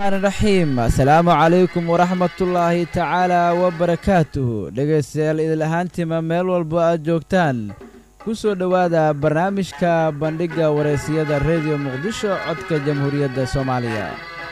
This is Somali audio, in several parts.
raxiim asalaamu calaykum waraxmatullaahi tacaala wabarakaatuhu dhegaystayaal idil ahaantiima meel walba aad joogtaan ku soo dhowaada barnaamijka bandhigga wareysiyada rediyo muqdisho codka jamhuuriyadda soomaaliya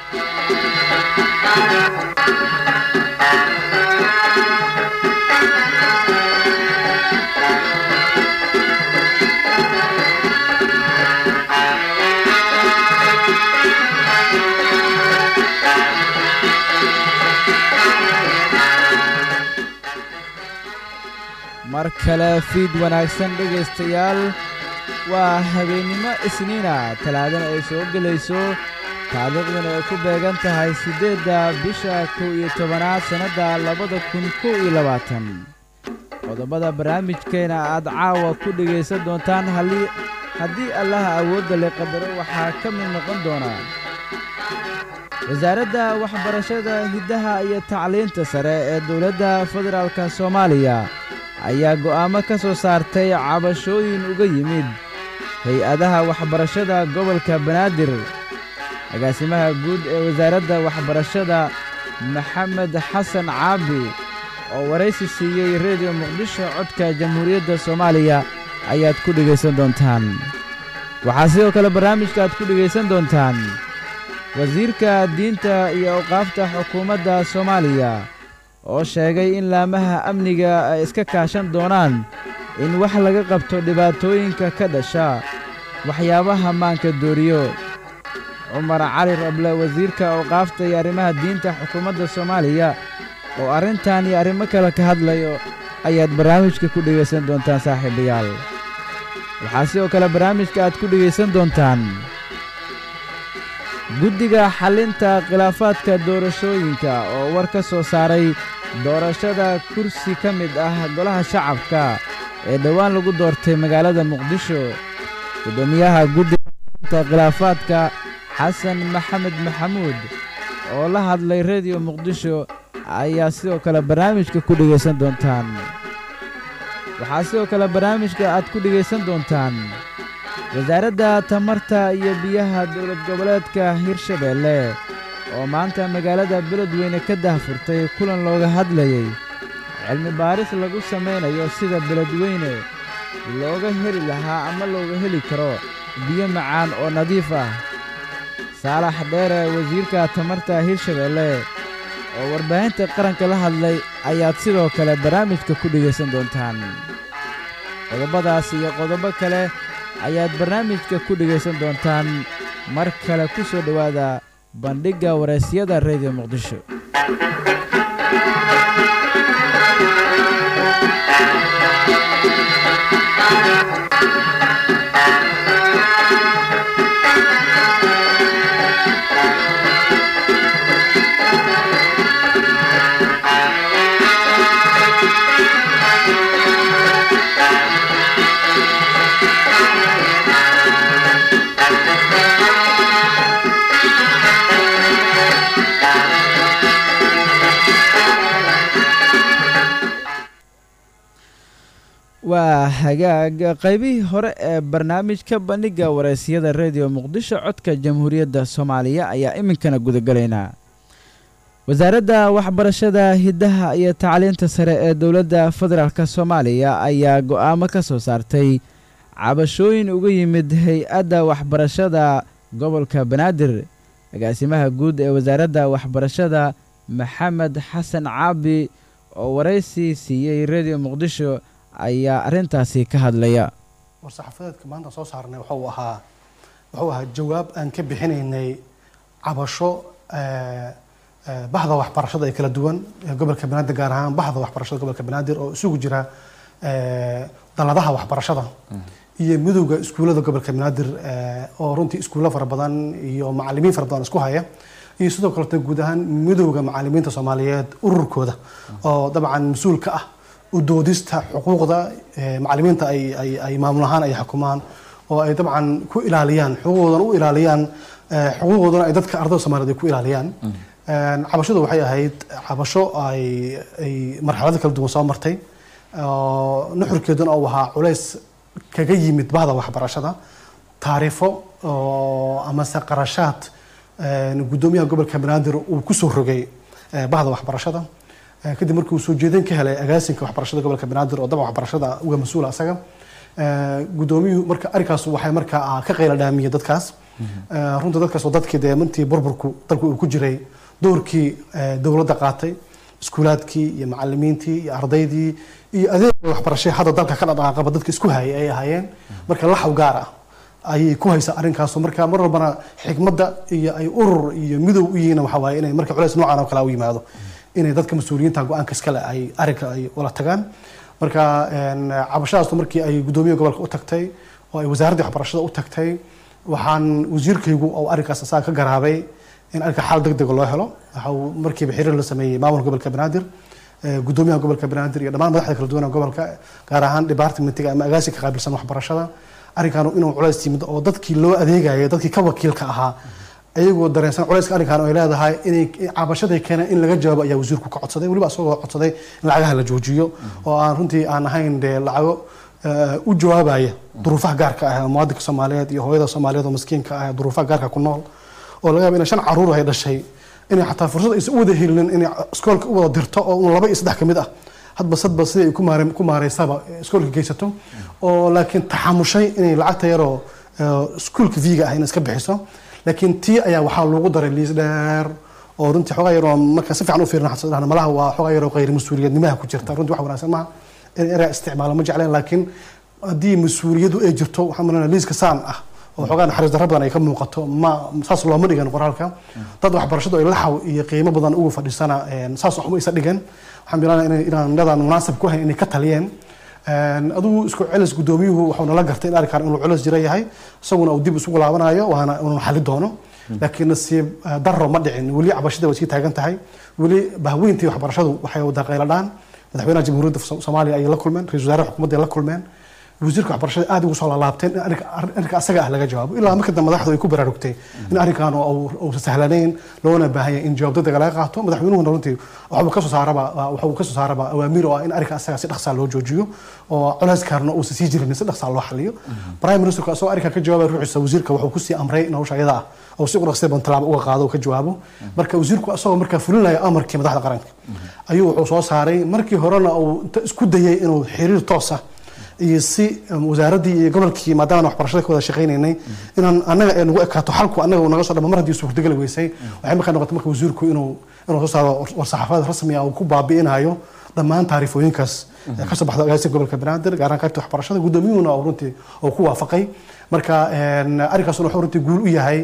mar kale fiid wanaagsan dhegaystayaal waa habeennimo isniina talaadana ay soo gelayso taariikhduna ay ku beegan tahay siddeedda bisha kow iyo tobanaad sannadda labada kun kow iyo labaatan qodobada barnaamijkeena aad caawa ku dhegaysan doontaan haddii allaha awoodda le qadaro waxaa ka mid noqon doona wasaaradda waxbarashada hiddaha iyo tacliinta sare ee dowladda federaalka soomaaliya ayaa go'aamo ka soo saartay cabashooyin uga yimid hay-adaha waxbarashada gobolka banaadir agaasimaha guud ee wasaaradda waxbarashada maxamed xasan caabi oo waraysi siiyey rediyo muqdisho codka jamhuuriyadda soomaaliya ayaad ku dhegaysan doontaan waxaa sidoo kale barnaamijka aad ku dhegaysan doontaan wasiirka diinta iyo awqaafta xukuumadda soomaaliya oo sheegay in laamaha amniga ay iska kaashan doonaan in wax laga qabto dhibaatooyinka ka dhasha waxyaabaha maanka dooriyo cumar cali rable wasiirka awqaafta iyo arrimaha diinta xukuumadda soomaaliya oo arrintan iyo arrimo kale ka hadlayo ayaad barnaamijka ku dhegaysan doontaan saaxiibayaal waxaa sidoo kale barnaamijka aad ku dhegaysan doontaan guddiga xallinta khilaafaadka doorashooyinka oo war ka soo saaray doorashada kursi ka mid ah golaha shacabka ee dhowaan lagu doortay magaalada muqdisho guddoomiyaha guddiga xallinta khilaafaadka xasan maxamed maxamuud oo la hadlay rediyo muqdisho ayaa sidoo kale barnaamijka ku dhegaysan doontaan waxaa sidoo kale barnaamijka aad ku dhegaysan doontaan wasaaradda tamarta iyo biyaha dowlad goboleedka hirshabeelle oo maanta magaalada beledweyne ka dahfurtay kulan looga hadlayey cilmi baaris lagu samaynayo sida beledweyne looga heli lahaa ama looga heli karo biyo macaan oo nadiif ah saalax dheere wasiirka tamarta hirshabeelle oo warbaahinta qaranka la hadlay ayaad sidoo kale barnaamijka ku dhegaysan doontaan qodobadaas iyo qodobo kale ayaad barnaamijka ku dhegaysan doontaan mar kale ku soo dhowaada bandhigga waraysyada rediyo muqdisho waa hagaag qaybihii hore ee barnaamijka bandhigga waraysyada rediyo muqdisho codka jamhuuriyadda soomaaliya ayaa iminkana gudagalaynaa wasaaradda waxbarashada hiddaha iyo tacliinta sare ee dowladda federaalk soomaaliya ayaa go'aamo ka soo saartay cabashooyin uga yimid hay-adda waxbarashada gobolka banaadir agaasimaha guud ee wasaaradda waxbarashada maxamed xasan caabi oo waraysi siiyey rediyo muqdisho ayaa arrintaasi ka hadlaya war-saxaafadeedka maanta soo saarnay wuxuu ahaa wuxuu ahaa jawaab aan ka bixinaynay cabasho bahda waxbarashada ee kala duwan ee gobolka banaadir gaar ahaan bahda waxbarashada gobolka banaadir oo isugu jira daladaha waxbarashada iyo midowda iskuullada gobolka banaadir oo runtii iskuullo fara badan iyo macalimiin fara badan isku haya iyo sidoo kaleto guud ahaan midowda macalimiinta soomaaliyeed ururkooda oo dabcan mas-uul ka ah udoodista xuquuqda macalimiinta ay maamul ahaan ay xukumaan oo ay dabcan ku ilaaliyaan xuquuqdoodana u ilaaliyaan xuquuqdoodana ay dadka ardayda soomaliyeed ay ku ilaaliyaan cabashadu waxay ahayd cabasho ay ay marxalado kala duwan soo martay nuxurkeeduna uu ahaa culays kaga yimid bahda waxbarashada taariifo amase qarashaad gudoomiyaha gobolka banaadir uu kusoo rogay bahda waxbarashada kadib markii uu soo jeedin ka helay agaasinka waxbarashada gobolka banaadir oo dabcan waxbarashada uga mas-uula asaga gudoomiyuhu marka arrinkaas waxay markaa ka qayla dhaamiyey dadkaas runta dadkaas oo dadkii dee martii burburku dalku uu ku jiray doorkii dowladda qaatay iskuulaadkii iyo macalimiintii iyo ardaydii iyo adeega waxbarashay hadda dalka ka dhaqaaqaba dadka isku hayay ay ahaayeen marka laxaw gaar ah ayay ku haysaa arrinkaasu marka mar walbana xikmadda iyo ay urur iyo midow u yihiin waxa waaye inay marka culays noocan oo kale u yimaado inay dadka mas-uuliyiinta go-aanka iskale ay arrinka ay ula tagaan marka cabashadaastu markii ay gudoomiyaha gobolka u tagtay oo ay wasaaraddii waxbarashada u tagtay waxaan wasiirkaygu oo arrinkaas asaga ka garaabay in arrinka xal deg dega loo helo waxa uu markiiba xiriir la sameeyey maamulka gobolka banaadir gudoomiyaha gobolka banaadir iyo dhammaan madaxda kala duwan ee gobolka gaar ahaan departmentiga ama agaasinka qaabilsan waxbarashada arrinkan inuu culays yimid oo dadkii loo adeegaya dadkii ka wakiilka ahaa ayagoo dareensan culayska arrinkan ay leedahay inay cabashaday keeneen in laga jawaabo ayaa wasiirku ka codsaday weliba asagoo codsaday in lacagaha la joojiyo oo aan runtii aan ahayn dee lacago u jawaabaya duruufaha gaarka ah muwaadinka soomaaliyeed iyo hooyada soomaaliyeed oo maskiinka ah duruufaha gaarka ku nool oo laga yaaba inay shan caruur ay dhashay inay xataa fursad aysan u wada helinin inay iskoolka u wada dirto oo un laba iyo saddex ka mid ah hadba sadba sidai ay ku maare ku maareysaba iskoolka geysato oo laakiin taxamushay inay lacagta yaroo iskuolka viga ah in iska bixiso laakiin tii ayaa waxaa loogu daray liis dheer oo runtii xoogaa yaroo marka si fiican u fiirna xasan malaha waa xoogaa yaroo qayr mas-uuliyadnimaha ku jirta runtii wax wanaagsan maaha in eraa isticmaalo ma jecleen laakiin haddii mas-uuliyadu ay jirto waxaan malanaya liiska saan ah oo xoogaa naxariis darro badan ay ka muuqato ma saas looma dhigan qoraalka dad waxbarashadu ay laxaw iyo qiimo badan ugu fadhiisana saas waxma isa dhigan waxaan bilaanaya inaan dadaan munaasab ku hayn inay ka taliyeen adigu isku celis gudoomiyuhu wuxuu nala gartay in arrinkan inuu culis jira yahay isaguna uu dib isugu laabanayo waana inuu xali doono laakiin nasiib darro ma dhicin weli cabashada way sii taagan tahay weli bahweyntii waxbarashadu waxay wada qayladhaan madaxweynaha jamhuuriyadda soomaaliya ayay la kulmeen ra-isul wasaaraha xukuumadda ay la kulmeen wasiirka waxbarashada aad ugu soo laalaabteen in arrinka asaga ah laga jawaabo ilaa marka dambe madaxdu ay ku baraarugtay in arrinkan uusa sahlanayn loona baahan yahay in jawaab degdega laga qaato madaxweynuhuna runtii waxuu kasoo saaraba waxuu kasoo saaraba awaamiir oo ah in arrinka asaga si dhaqsaa loo joojiyo oo culayskaarna uusa sii jirin si dhaqsaa loo xaliyo prime ministerku asagoo arrinkan ka jawaabay ruuxiisa wasiirka wuxuu kusii amray in hawsha iyada ah oo si udhaqsi badan tallaabo uga qaado oo ka jawaabo marka wasiirku asagoo markaa fulinaya amarkii madaxda qaranka ayuu wuxuu soo saaray markii horena uu inta isku dayay inuu xiriir toos ah iyo si wasaaraddii iyo gobolkii maadaama waxbarashada ka wada shaqaynaynay inaan annaga ay nagu ekaato xalku annaga uu naga soo dhama mar haddii suurtageli weysay waxay markaa noqotay marka wasiirku inuu inuu soo saaro war-saxaafadeed rasmi ah uu ku baabi'inayo dhammaan taariifooyinkaas ka soo baxda agaasiga gobolka banaadir gaar ahaan qaybta waxbarashada gudoomiyuhuna oo runtii oo ku waafaqay marka arrinkaasuna wuxuu runtii guul u yahay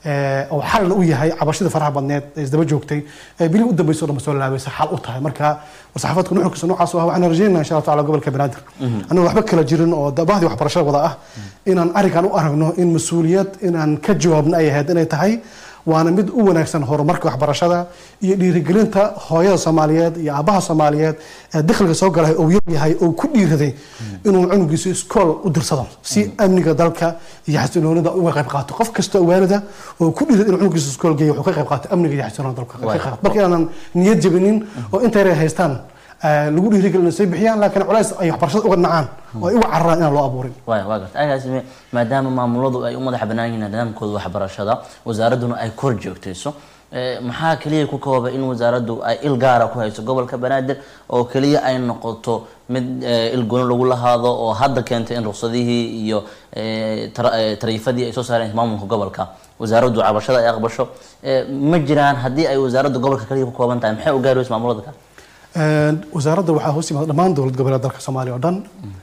oo xalna u yahay cabashada faraha badneed ee isdaba joogtay ee bilii u dambeysay oo dhan soo laabaysa xal u tahay marka war-saxaafaadka nuxurkiisa noocaas ah waxaan rajaynaa insha allah taala gobolka banaadir annaga waxba kala jirin oo bahdii waxbarashada wada ah inaan arrinkan u aragno in mas-uuliyad inaan ka jawaabna ay ahayd inay tahay waana mid u wanaagsan horumarka waxbarashada iyo dhiirigelinta hooyada soomaaliyeed iyo aabaha soomaaliyeed ee dakhliga soo galay oo yar yahay oo ku dhiiraday inuu cunugiisa iskool u dirsado si amniga dalka iyo xasiloonida uga qayb qaato qof kasta oo waalida oo ku dhiirad inuu cunugiisa iskool geeyo wuxuu ka qayb qaato amniga iyo xasiloonida dalka ka qayb qaato marka inaanan niyad jabinin oo inta yar ay haystaan lagu dhiirigelin inay soo bixiyaan laakiin culays ay waxbarashada uga nacaan oo ay uga cararaan inaan loo abuurin waay waa garta agaasime maadaama maamuladu ay u madax bannaan yihiin nidaamkooda waxbarashada wasaaradduna ay kor joogtayso maxaa keliya ku kooba in wasaaraddu ay il gaara ku hayso gobolka banaadir oo keliya ay noqoto mid il gooni lagu lahaado oo hadda keentay in ruqsadihii iyo tariifadii ay soo saareen maamulka gobolka wasaaraddu cabashada ay aqbasho ma jiraan haddii ay wasaaraddu gobolka keliya ku kooban tahay maxay u gaari weysa maamulada kale wasaaradda waxaa hoos yimaada dhammaan dowlad goboleed dalka soomaaliya oo dhan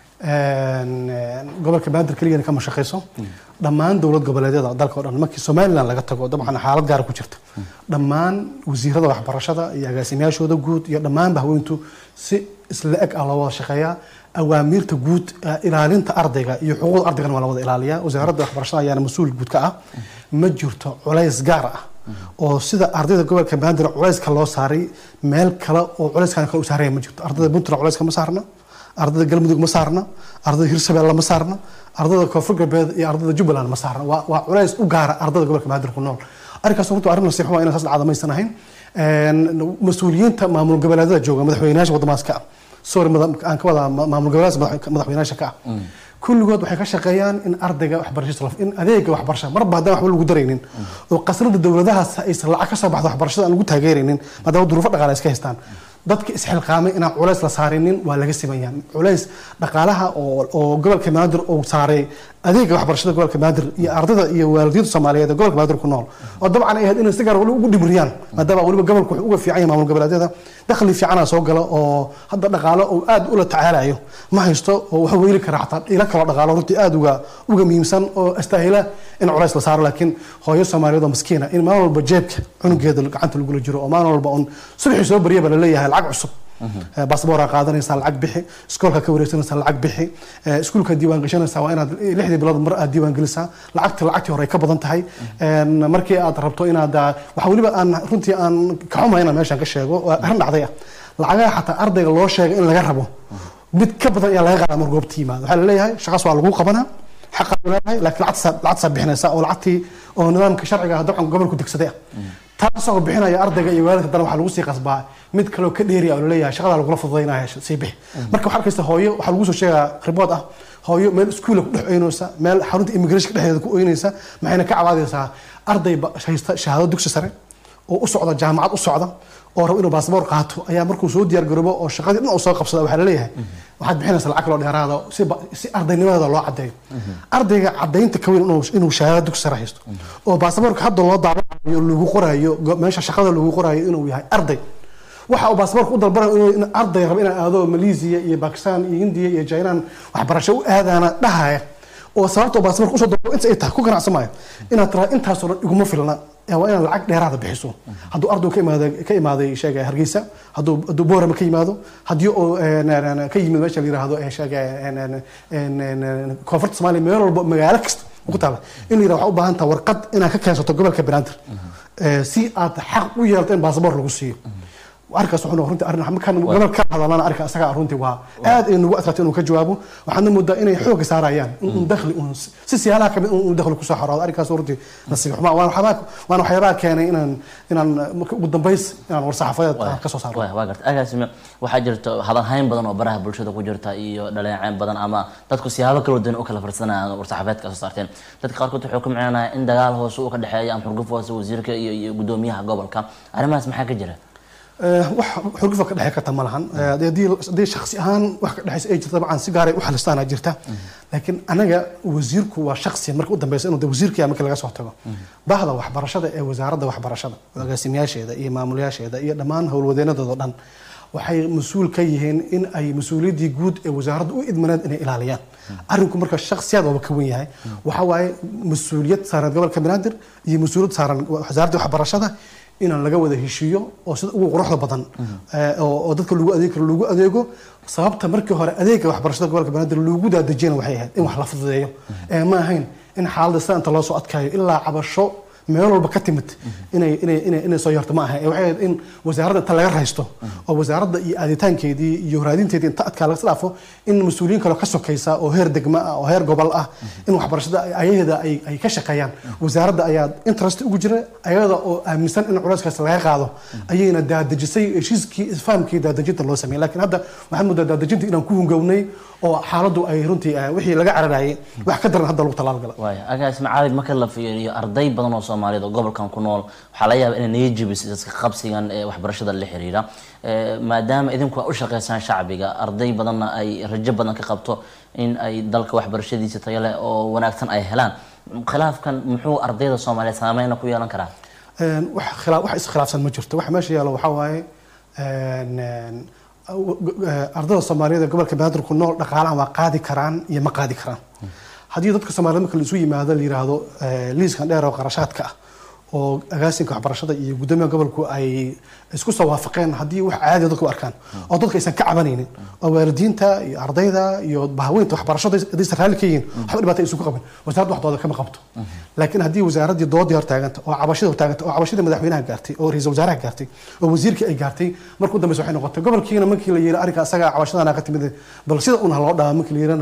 gobolka banaadir keligana kama shaqeyso dhammaan dowlad goboleedyada dalka o dhan markii somalilan laga tago dabcan xaalad gaara ku jirta dhammaan wasiirada waxbarashada iyo agaasimayaashooda guud iyo dhammaan bahweyntu si isla eg ah loo wada shaqeeyaa awaamiirta guud ilaalinta ardayga iyo xuquuqda ardaygana waa la wada ilaaliyaa wasaaradda waxbarashada ayaana mas-uul guud ka ah ma jirto culays gaar ah oo sida ardayda gobolka banaadir culayska loo saaray meel kale oo culayskan kale u saaraya ma jirto ardayda puntland culayska ma saarna ardayda galmudug ma saarna ardayda hirshabelle ma saarna ardayda koonfur galbeed iyo ardayda jubbaland ma saarna waa waa culays u gaara ardayda gobolka banaadir ku nool arrinkaas runtu arrin nasiix waa inaan saas dhacda maysan ahayn mas-uuliyiinta maamul goboleedyada jooga madaxweynayaasha waddamaas ka ah sorry aan ka wadaa maamul goboleedaas madaxweynayaasha ka ah kulligood waxay ka shaqeeyaan in ardayga waxbarashada in adeega waxbarashada marba haddaan waxba lagu daraynin oo qasnada dowladahaas aysan lacag ka soo baxdo waxbarashada aan lagu taageeraynin maadaama duruufo dhaqaale iska haystaan dadka isxilqaamay inaan culays la saarinin waa laga simayaa culays dhaqaalaha oo oo gobolka banaadir uu saaray adeega waxbarashada gobolka banaadir iyo ardayda iyo waalidiinta soomaaliyeed ee gobolka banaadir ku nool oo dabcan ay ahayd inay si gaar wali ugu dhimiriyaan maadaama waliba gobolku wuxuu uga fiican yahay maamul goboleedyada dakhli fiicana soo gala oo hadda dhaqaalo uu aad ula tacaalayo ma haysto oo wuxuu weyli karaa xataa ilo kaloo dhaqaalo runtii aad uga uga muhiimsan oo astaahila in culays la saaro laakiin hooyo soomaaliyeed oo maskiina in maalin walba jeebka cunugeeda gacanta lagula jiro oo maalin walba un subaxii soo baryaba laleeyahay lacag cusub baasboora qaadanaysaa lacag bixi iskoolka ka wareegsanaysaa lacag bixi iskuulka diiwaan gashanaysaa waa inaad lixdii bilood mar aad diiwaan gelisaa lacagta lacagtii hore ay ka badan tahay markii aad rabto inaad waxa weliba aan runtii aan ka xumayna meeshaan ka sheego waa arrin dhacday ah lacagaha xataa ardayga loo sheegay in laga rabo mid ka badan ayaa laga qaadaa mar goobta yimaado waxaa laleeyahay shaqaas waa lagu qabanaa xaqaad leedahay laakiin lacagtasaa lacagtasaa bixinaysaa oo lacagtii oo nidaamka sharciga ah dabcan gobolku degsaday ah taasoo bixinaya ardayga iyo waalidka dana waxaa lagu sii qasbaa mid kaloo ka dheeriya oo laleeyahay shaqada lagula fududaynaya sii bixi marka waxaa arkaysa hooyo waxaa lagu soo sheegaa ribood ah hooyo meel iskuula ku dhex oynaysa meel xarunta immigration dhexdeeda ku oynaysa maxayna ka cabaadaysaa arday haysta shahaado dugsi sare oo u socda jaamacad u socda oo rabo inuu baasboor qaato ayaa markuu soo diyaar garoobo oo shaqadii dhan uu soo qabsada waxaa laleeyahay waxaad bixinaysaa lacag kaloo dheeraada si si ardaynimadeeda loo caddeeyo ardayga caddaynta ka weyn inuu shahaado dugsi sare haysto oo baasaboorka hadda loo daawacayo lagu qoraayo meesha shaqada lagu qoraayo inuu yahay arday waxa uu baasaboorka u dalbanayo inuu arday rabo inaan aado malaysia iyo bakistan iyo hindiya iyo jainan waxbarasho u aadaana dhahaya oo sababta baasaboorka usoo dalbo inta ay tahay ku ganacsan maayo inaad tiraa intaasoo dhan iguma filna waa inaad lacag dheeraada bixiso hadduu ardu ka imaada ka imaaday sheega hargeysa hadduu hadduu boorama ka yimaado haddii uu ka yimid meesha la yiraahdo sheega koonfurta soomaaliya meel walba magaalo kasta ku taala in la yirahdo waxaa u baahan taha warqad inaad ka keensato gobolka banaadir si aad xaq u yeelto in baasaboor lagu siiyo arkaas wuxuu runtii arrin markaan gobol ka hadalana arka asaga runtii waa aad ay nagu adkaatay inuu ka jawaabo waxaana moodaa inay xooga saarayaan in un dakhli un si siyaalaha kamid un dakhli kusoo xaraado arrinkaas runtii nasiib xumaa waan waxyaabaa waan waxyaabaha keenay inaan inaan ugu dambays inaan war-saxaafadeed ka soo saaro waa garta agaasime waxaa jirta hadalhayn badan oo baraha bulshada ku jirta iyo dhaleecayn badan ama dadku siyaabo kala duwan u kala farsanayaan war-saxaafadeedka soo saarteen dadka qaarkood wuxuu ku micnaanaya in dagaal hoose uu ka dhexeeya ama xurguf hoose wasiirka iyo iyo gudoomiyaha gobolka arrimahaas maxaa ka jira wax xurgufa ka dhexey karta ma lahan haddii shaksi ahaan wax ka dhexeysa ay jirta dabcan si gaaray u xalistaana jirta laakiin anaga wasiirku waa shaksi marka u dambeysa inuu wasiirka marka laga soo tago bahda waxbarashada ee wasaaradda waxbarashada agaasimayaasheeda iyo maamulayaasheeda iyo dhammaan howlwadeenadooda dhan waxay mas-uul ka yihiin in ay mas-uuliyaddii guud ee wasaaradda u idmaneed inay ilaaliyaan arrinku marka shaksiyaad waaba ka wen yahay waxa waaye mas-uuliyad saaran gobolka banaadir iyo mas-uuliyad saaran wasaaradda waxbarashada inaan laga wada heshiiyo oo sida ugu quruxda badan oo dadka lagu adeeg karo lagu adeego sababta markii hore adeega waxbarashada gobolka banaadir lagu daadejiyana waxay ahayd in wax la fududeeyo ee ma ahayn in xaaladda sida inta loo soo adkaayo ilaa cabasho meel walba ka timid inay inay inay inay soo yarto ma aha waxay ahayd in wasaaradda inta laga raysto oo wasaaradda iyo aaditaankeedii iyo raadinteedii inta adkaa laga dhaafo in mas-uuliyiin kale ka sokaysa oo heer degma ah oo heer gobol ah in waxbarashada ayaheeda ay ay ka shaqeeyaan wasaaradda ayaa interest ugu jira ayada oo aaminsan in culayskaas laga qaado ayayna daadejisay heshiiskii isfahamkii daadejinta loo sameeyay laakiin hadda waxaan moodaa daadejinta inaan ku hungownay oo xaaladdu ay runtii wixii laga cararayay wax ka daran hadda lagu talaal waaya agaasime caalig marka la fiiriyo arday badan oo soomaaliyeed oo gobolkan ku nool waxaa laga yaaba inay naga jebisay dadka qabsigan ee waxbarashada la xiriira maadaama idinku aa u shaqeysaan shacbiga arday badanna ay rajo badan ka qabto in ay dalka waxbarashadiisa tayo leh oo wanaagsan ay helaan khilaafkan muxuu ardayda soomaaliyeed saameyna ku yeelan karaa wax khilaa wax iskhilaafsan ma jirto waxa meesha yaalo waxaa waaye ardayda soomaaliyeed ee gobolka banaadir ku nool dhaqaalahan waa qaadi karaan iyo ma qaadi karaan haddii dadka soomaaliyed marka laisu yimaado la yiraahdo liiskan dheer oo qarashaadka ah oo agaasinka waxbarashada iyo guddoomiyaha gobolku ay isku soo waafaqeen haddii wax caadi dadku u arkaan oo dadka aysan ka cabanaynin oo waalidiinta iyo ardayda iyo bahaweynta waxbarashada haddaysan raalli ka yihiin waxba dhibaata aysan ku qaban wasaaradda wax dooda kama qabto laakiin haddii wasaaraddii doodii hor taaganta oo cabashada hor taaganta oo cabashadii madaxweynaha gaartay oo ra-iisul wasaaraha gaartay oo wasiirkii ay gaartay markuu dambeysa waxay noqotay gobolkiina markii la yiri arrinka asaga cabashadana ka timid bal sida un ha loo dhaama markii la yirana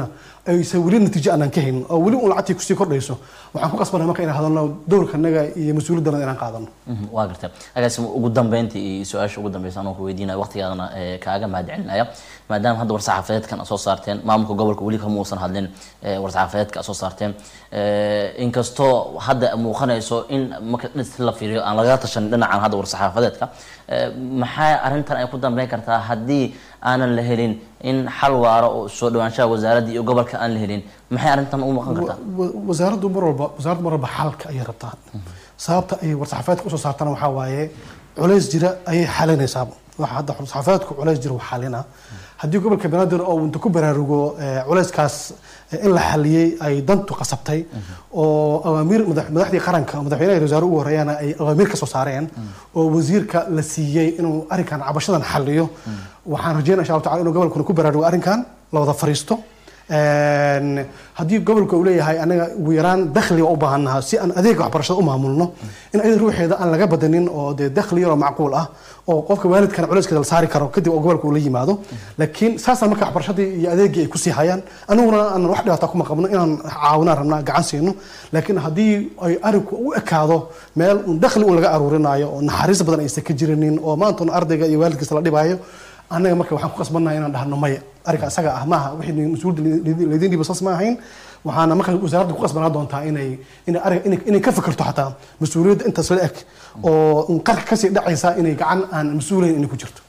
aysan weli natiijo aanan ka haynin oo weli un lacagtii kusii kordhayso waxaan ku qasbanay marka inaan hadalno dowrkanaga iyo mas-uuliyadana inaan qaadano Mhm, waa gartay agaasi ugu dambeyntii iyo su-aasha ugu dambeysa anoo ku weydiinaya waqtigaadana eh, kaaga mahad celinaya maadaama hadda war-saxaafadeedkan aad soo saarteen maamulka gobolka weli kama uusan hadlin eh, war-saxaafadeedka aad soo saarteen Eh, inkastoo hadda muuqanayso in marka dhis la fiiriyo aan lagala tashanin dhinacan hadda war-saxaafadeedka eh, maxaa arrintan ay ku dambeyn kartaa haddii aanan la helin in xal waaro oo soo dhawaanshaha wasaaradda iyo gobolka aan la helin maxay arrintan u maqan kartaa wa- wasaaraddu mar walba wasaaraddu mar walba xalka ayay rabtaa sababta ay war-saxaafadeedka usoo saartana waxaa waaye culays jira ayay xalinaysaa waxa hadda war-saxaafadeedku culays jira waa xalina haddii gobolka banaadir oo inta ku baraarugo eh, culayskaas eh, in la xaliyey ay dantu qasabtay oo awaamiir madax- madaxdii qaranka oo madaxweynaha iyo wasaare ugu horeeyana ay awaamiir ka soo saareen oo wasiirka la siiyey inuu arrinkan cabashadan xaliyo waxaan rajeynaya insha allahu tacala inuu gobolkuna ku baraarugo arrinkan la wada fariisto Een, haddii gobolka uu leeyahay anaga ugu yaraan dakhliga u baahannaha si aan adeega waxbarashada u maamulno in ayada ruuxeeda aan laga badanin oo dee dakhli yaroo macquul ah oo qofka waalidkana culeyskeeda la saari karo kadib oo gobolka uu la yimaado laakiin saasaan marka waxbarashadii iyo adeegii ay kusii hayaan aniguna aan wax dhibaataa kuma qabno inaan caawinaan rabnaa gacan siino laakiin haddii ay arinku u ekaado meel un dakhli un laga aruurinayo oo naxariis badan aysan ka jirinin oo maanta un ardayga iyo waalidkiisa la dhibaayo annaga marka waxaan ku qasbannahay inaan dhahno maya arrinka isaga ah maaha wixii mas-uuliyadda laydin dhiba saas ma ahayn waxaana marka wasaaradda ku qasbanaa doontaa inay inay arrin inay inay ka fikirto xataa mas-uuliyadda intaas la eg oo un qarka kasii dhacaysa inay gacan aan mas-uulayn inay ku jirto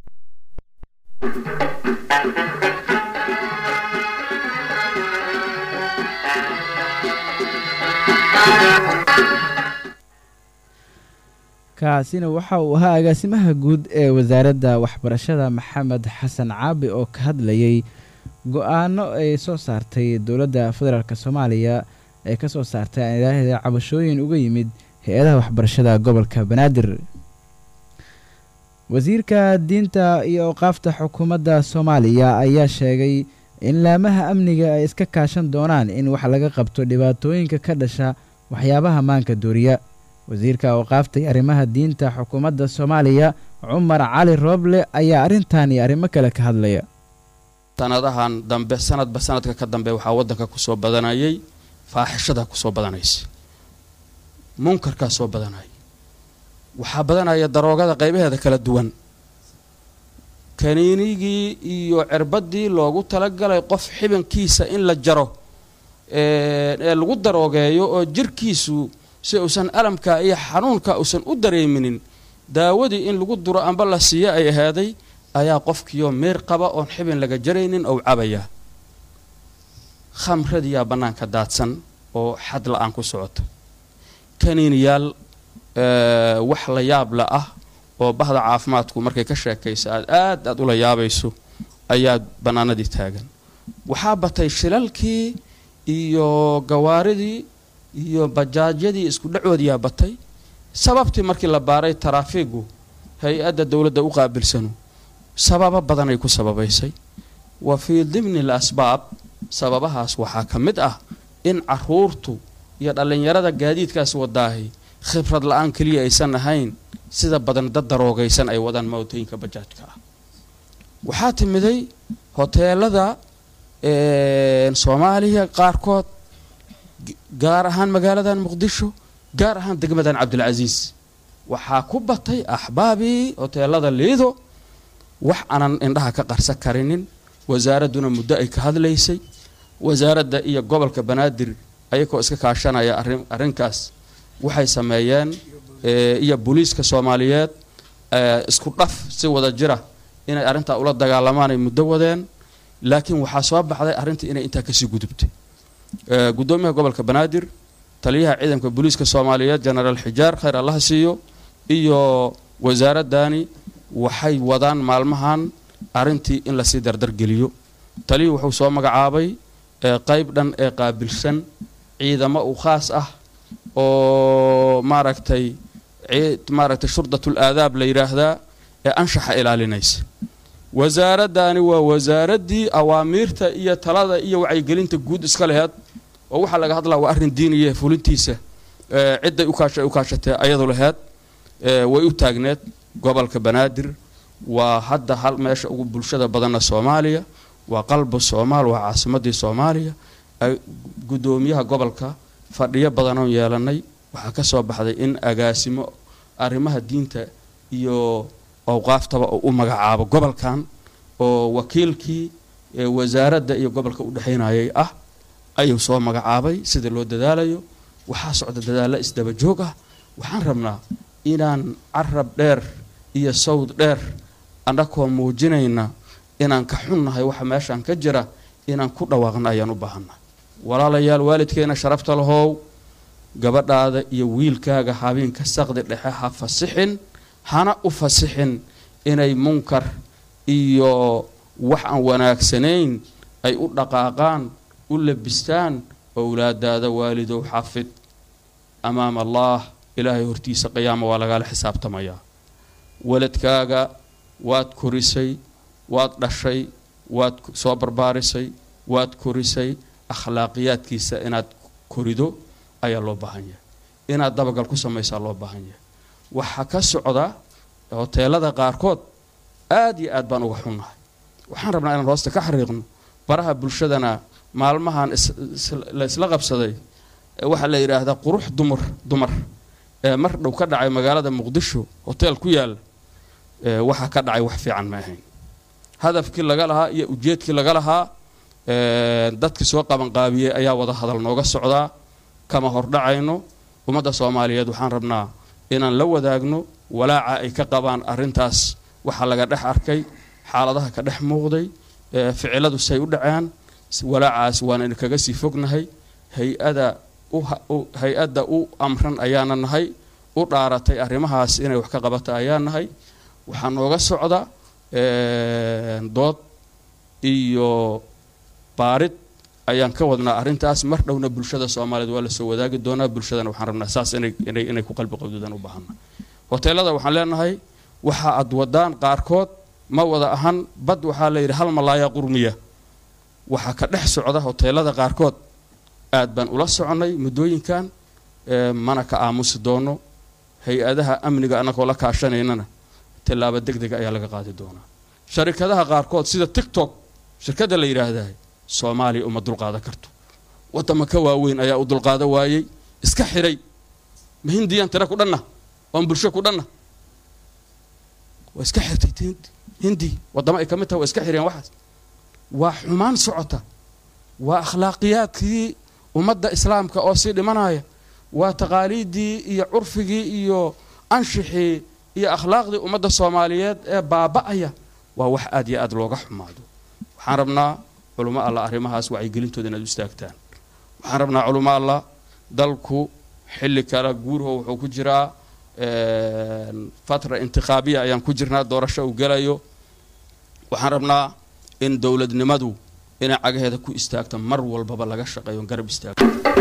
kaasina waxa uu ahaa agaasimaha guud ee wasaaradda waxbarashada maxamed xasan caabi oo ka hadlayay go-aano ay soo saartay dowladda federaalk soomaaliya ee ka soo saartay aanilaaheeda cabashooyin uga yimid hay-adaha waxbarashada gobolka banaadir wasiirka diinta iyo awqaafta xukuumadda soomaaliya ayaa sheegay in laamaha amniga ay iska kaashan doonaan in wax laga qabto dhibaatooyinka ka dhasha waxyaabaha maanka dooriya wasiirka awqaafta iyo arrimaha diinta xukuumadda soomaaliya cumar cali rooble ayaa arrintan iyo arrimo kale ka hadlaya sanadahan dambe sanadba sanadka ka dambe waxaa waddanka kusoo badanayay faaxishada kusoo badanaysa munkarkaa soo badanaya waxaa badanaya daroogada qaybaheeda kala duwan kaniinigii iyo cirbaddii loogu talagalay qof xibankiisa in la jaro ee lagu daroogeeyo oo jirkiisu si uusan alamka iyo xanuunka uusan u dareeminin daawadii in lagu duro amba la siiyo ay ahaaday ayaa qofkiioo meer qaba oon xibin laga jaraynin ou cabaya khamradiyaa bannaanka daadsan oo xad la-aan ku socota kaniiniyaal wax la yaab la ah oo bahda caafimaadku markay ka sheekaysa aad aad aad ula yaabayso ayaa bannaanadii taagan waxaa batay shilalkii iyo gawaaridii iyo bajaajyadii isku dhacoodiyaa batay sababtii markii la baaray taraafiigu hay-adda dowladda u qaabilsanu sababo badanay ku sababaysay wa fii dimni l asbaab sababahaas waxaa ka mid ah in caruurtu iyo dhallinyarada gaadiidkaas wadaahi khibrad la-aan keliya aysan ahayn sida badan dad daroogaysan ay wadaan mootooyinka bajaajka ah waxaa timiday hoteelada soomaaliya qaarkood gaar ahaan magaaladan muqdisho gaar ahaan degmadan cabdilcasiis waxaa ku batay axbaabii hoteelada liido wax aanan indhaha ka qarsa karinin wasaaradduna muddo ay ka hadlaysay wasaaradda iyo gobolka banaadir ayagoo iska kaashanaya arrin arrinkaas waxay sameeyeen iyo booliiska soomaaliyeed isku dhaf si wada jira inay arrintaa ula dagaalamaan ay muddo wadeen laakiin waxaa soo baxday arrintii inay intaa kasii gudubtay guddoomiyaha gobolka banaadir taliyaha ciidanka booliiska soomaaliyeed genaraal xijaar khayr allaha siiyo iyo wasaaraddani waxay wadaan maalmahan arrintii in lasii dardargeliyo taliyii wuxuu soo magacaabay qeyb dhan ee qaabilsan ciidamo u khaas ah oo maaragtay maaragtay shurdatul aadaab la yidhaahdaa ee anshaxa ilaalinaysa wasaaraddani waa wasaaraddii awaamiirta iyo talada iyo wacyigelinta guud iska laheed oo waxaa laga hadlaa waa arrin diiniya fulintiisa cidday ukaasha u kaashatee ayadu laheed way u taagneed gobolka banaadir waa hadda hal meesha ugu bulshada badanna soomaaliya waa qalbu soomaal waa caasimadii soomaaliya guddoomiyaha gobolka fadhiyo badanoon yeelanay waxaa ka soo baxday in agaasimo arrimaha diinta iyo awqaaftaba oo u magacaabo gobolkan oo wakiilkii wasaaradda iyo gobolka u dhexaynayay ah ayuu soo magacaabay sida loo dadaalayo waxaa socda dadaalla isdaba joog ah waxaan rabnaa inaan carab dheer iyo sawd dheer annakoo muujinayna inaan ka xunnahay waxa meeshaan ka jira inaan ku dhawaaqna ayaan u baahannahay walaalayaal waalidkeena sharafta lahow gabadhaada iyo wiilkaaga habeenka saqdi dhexe ha fasixin hana u fasixin inay munkar iyo wax aan wanaagsanayn ay u dhaqaaqaan u labistaan owlaadaada waalidow xafid amaama allaah ilaahay hortiisa qiyaama waa lagaala xisaabtamayaa waladkaaga waad korisay waad dhashay waad soo barbaarisay waad korisay akhlaaqiyaadkiisa inaad korido ayaa loo baahan yahay inaad dabagal ku samaysaa loo baahan yahay waxaa ka socda hoteelada qaarkood aada iyo aad baan uga xunnahay waxaan rabnaa inaan hoosta ka xariiqno baraha bulshadana maalmahan la isla qabsaday waxaa la yidhaahdaa qurux dumar dumar ee mar dhow ka dhacay magaalada muqdisho hoteel ku yaala waxaa ka dhacay wax fiican ma ahayn hadafkii laga lahaa iyo ujeedkii laga lahaa dadkii soo qabanqaabiyey ayaa wada hadal nooga socdaa kama hordhacayno ummadda soomaaliyeed waxaan rabnaa inaan la wadaagno walaaca ay ka qabaan arrintaas waxaa laga dhex arkay xaaladaha ka dhex muuqday ficiladu say u dhaceen walaacaas waan kaga sii fognahay hay-ada hay-adda u amran ayaana nahay u dhaaratay arrimahaas inay wax ka qabata ayaa nahay waxaa nooga socda dood iyo baarid ayaan ka wadnaa arrintaas mar dhowna bulshada soomaaliyeed waa lasoo wadaagi doonaa bulshadana waxaan rabnaa saas inay inay inay ku qalbi qabdudaan u baahana hoteelada waxaan leenahay waxa aad wadaan qaarkood ma wada ahan bad waxaa la yidhi hal malaaya qurmiya waxaa ka dhex socda hoteelada qaarkood aad baan ula soconnay muddooyinkan mana ka aamusi doono hay-adaha amniga annagoo la kaashanaynana tillaabo deg dega ayaa laga qaadi doonaa sharikadaha qaarkood sida tictok shirkadda la yidhaahdaa soomaaliya uma dulqaadan karto waddama ka waaweyn ayaa u dulqaada waayey iska xiray ma hindiyaan tira ku dhanna oon bulsho ku dhanna waa iska xirtay hindi waddamo ay ka mid tahay waa iska xireen waxaas waa xumaan socota waa akhlaaqiyaadkii ummadda islaamka oo sii dhimanaya waa taqaaliiddii iyo curfigii iyo anshixii iyo akhlaaqdii ummadda soomaaliyeed ee baaba'aya waa wax aad iyo aad looga xumaado waxaan rabnaa culamo allah arrimahaas wacyigelintooda inaad u istaagtaan waxaan rabnaa culamo allah dalku xilli kale guurho wuxuu ku jiraa fatra intikhaabiya ayaan ku jirnaa doorasho uu gelayo waxaan rabnaa in dowladnimadu inay cagaheeda ku istaagto mar walbaba laga shaqeeyo garab istaagto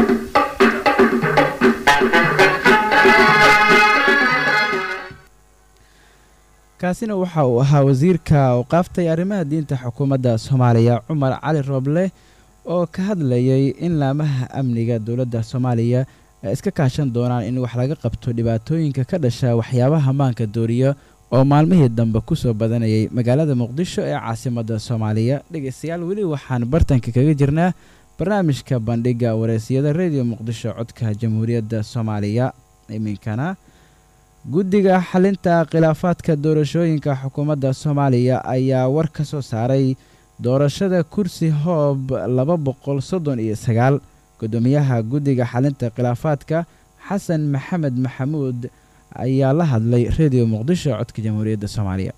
kaasina waxa uu ahaa wasiirka awqaaftay arrimaha diinta xukuumadda soomaaliya cumar cali rooble oo ka hadlayay in laamaha amniga dowladda soomaaliya ay iska kaashan doonaan in wax laga qabto dhibaatooyinka ka dhasha waxyaabaha maanka dooriya oo maalmihii dambe ku soo badanayay magaalada muqdisho ee caasimadda soomaaliya dhegaystayaal weli waxaan bartanka kaga jirnaa barnaamijka bandhigga wareysiyada rediyo muqdisho codka jamhuuriyadda soomaaliya iminkana guddiga xalinta khilaafaadka doorashooyinka xukuumadda soomaaliya ayaa war ka soo saaray doorashada kursi hoob laba boqol soddon iyo sagaal guddoomiyaha guddiga xalinta khilaafaadka xasan maxamed maxamuud ayaa la hadlay rediyo muqdisho codka jamhuuriyadda soomaaliya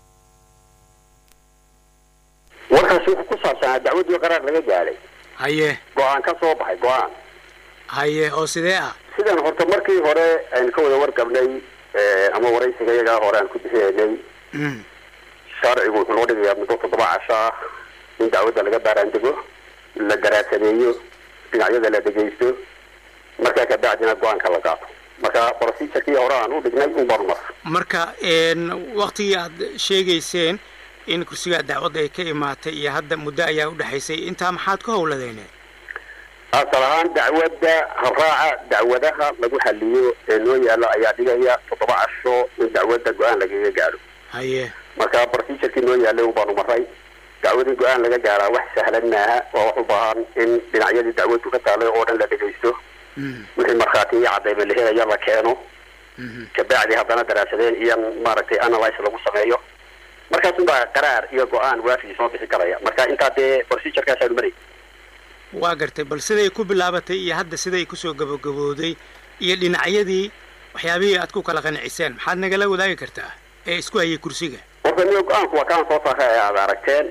warkaasi wuxuu ku saabsanaa dacwaddii qaraar laga gaadhay haye go-aan ka soo baxay go-aan haye oo sidee ah sidan horta markii hore aynu ka wada warqabnay ama waraysiga iyagaa hore aan ku bixinaynay sharcigu wuxuu noo dhigayaa muddo toddoba casho ah in dacwadda laga baaraandego la daraasadeeyo dhinacyada la dhegaysto markaa kabacdina go-aanka la qaato marka procedurkii hore aan u dhignay un baanu mar marka waktigii aad sheegayseen in kursigaa dacwadda ay ka imaatay iyo hadda muddo ayaa udhexaysay intaa maxaad ku howladeeneen asal ahaan dacwadda haraaca dacwadaha lagu xaliyo ee noo yaalo ayaa dhigaya toddoba casho in dacwadda go-aan lagaga gaadho haye marka procedurkii noo yaalay un baanu maray dacwad in go-aan laga gaaraa wax sahlan maaha waa wax u baahan in dhinacyadii dacwadu ka taalay oo dhan la dhegaysto wixii markhaati iyo cadayba la helaya la keeno kabacdi haddana daraasadeen iyo maaragtay analyse lagu sameeyo markaasun baa qaraar iyo go-aan waafigi soo bixi karaya marka intaa dee procedurkaasaanu marayy waa gartay bal siday ku bilaabatay iyo hadda siday kusoo gabagabooday iyo dhinacyadii waxyaabihii aad ku kala qanciseen maxaad nagala wadaagi kartaa ee isku hayay kursiga horta niyo go-aanku waa kaan soo saaray ee aad aragteen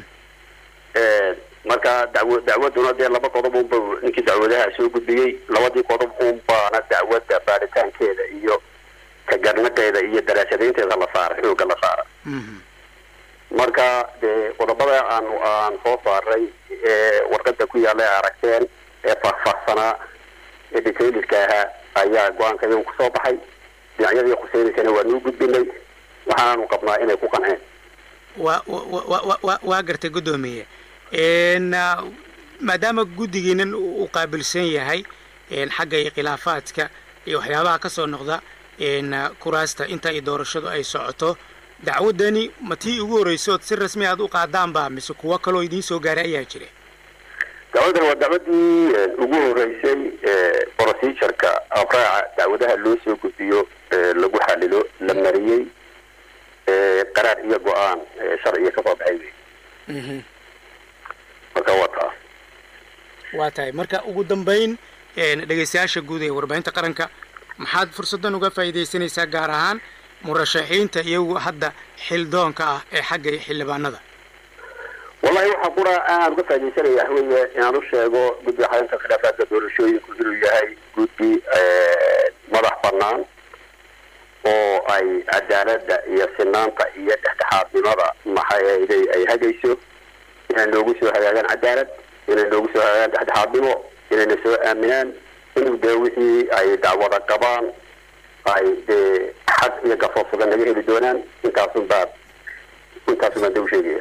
marka dacwo dacwaduna dee laba qodob unba ninkii dacwadaha soo gudbiyey labadii qodob unbaana dacwadda baaritaankeeda iyo kagarnaqeeda iyo daraasadeynteeda la saaray xooga la saaray marka dee qodobada aan aan soo saaray ee warqada ku yaalla ee aragteen ee faahfaahsanaa ee detailidka ahaa ayaa go-aanka iyagu kusoo baxay dhinacyadii khuseynaysana waa nuu gudbinay waxaanu qabnaa inay ku qanceen waa wa wa wa waa gartay guddoomiye maadaama guddigiinan uu qaabilsan yahay xagga iyo khilaafaadka iyo waxyaabaha ka soo noqda kuraasta inta ay doorashadu ay socoto dacwaddani ma tii ugu horreysood si rasmi aad u qaadaanba mise kuwo kaloo idiin soo gaaray ayaa jira dacwadan waa dacwadii ugu horeysay procedureka abraaca dacwadaha loo soo gudbiyo lagu xalilo la mariyey qaraar iyo go-aan sharciga ka soo baxay wey marka waa taas waa tahay marka ugu dambayn dhegaystayaasha guud ee warbaahinta qaranka maxaad fursaddan uga faa'iidaysanaysaa gaar ahaan murashaxiinta iyagu hadda xildoonka ah ee xagga xildhibaanada wallahi waxaa qura aan uga faaidaysanaya weye inaan u sheego guddiga xalinta khilaafaadka doorashooyinku inuu yahay guddi madax banaan oo ay cadaaladda iyo sinaanta iyo dhexdhexaadnimada maxayday ay hagayso inay noogu soo hagaagaan cadaalad inay noogu soo hagaagaan dhexdhexaadnimo inayna soo aaminaan inuu dee wixii ay dacwada qabaan ay dee xag iyo garsoor sugan naga heli doonaan intaasun baa intaasun baan dee u sheegaya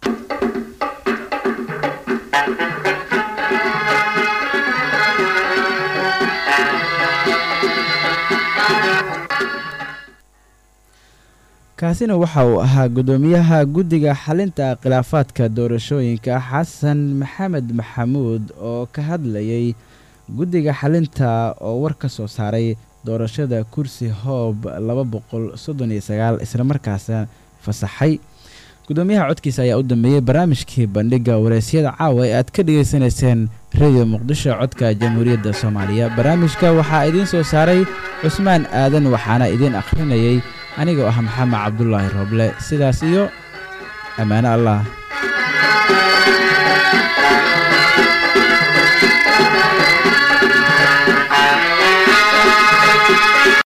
kaasina waxa uu ahaa guddoomiyaha guddiga xalinta khilaafaadka doorashooyinka xasan maxamed maxamuud oo ka hadlayay guddiga xalinta oo war ka soo saaray doorashada kursi hoob laba boqol soddon iyo sagaal islamarkaasna fasaxay guddoomiyaha codkiisa ayaa u dambeeyey barnaamijkii bandhigga wareysyada caawa ee aad ka dhegaysanayseen radio muqdisho codka jamhuuriyadda soomaaliya barnaamijka waxaa idiin soo saaray cusmaan aadan waxaana idiin akhrinayay anigoo ah maxamed cabdulaahi rooble sidaas iyo ammaano allah